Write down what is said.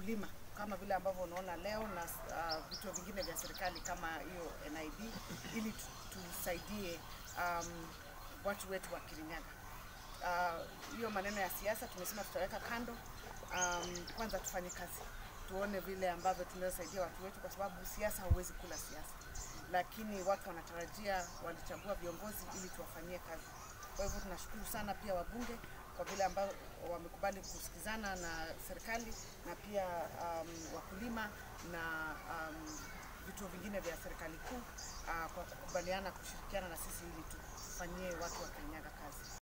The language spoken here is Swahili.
wakulima kama vile ambavyo unaona leo na uh, vituo vingine vya serikali kama hiyo NIB ili tu- tusaidie um, watu wetu wa Kirinyaga. Ah, hiyo maneno ya siasa tumesema tutaweka kando. Um, kwanza tufanye kazi, tuone vile ambavyo tunaweza saidia watu wetu, kwa sababu siasa hauwezi kula siasa, lakini watu wanatarajia, walichagua viongozi ili tuwafanyie kazi. Kwa hivyo tunashukuru sana pia wabunge kwa vile ambao wamekubali kusikizana na serikali na pia um, wakulima na um, vituo vingine vya serikali kuu uh, kwa kukubaliana kushirikiana na sisi ili tufanyie watu wa Kirinyaga kazi.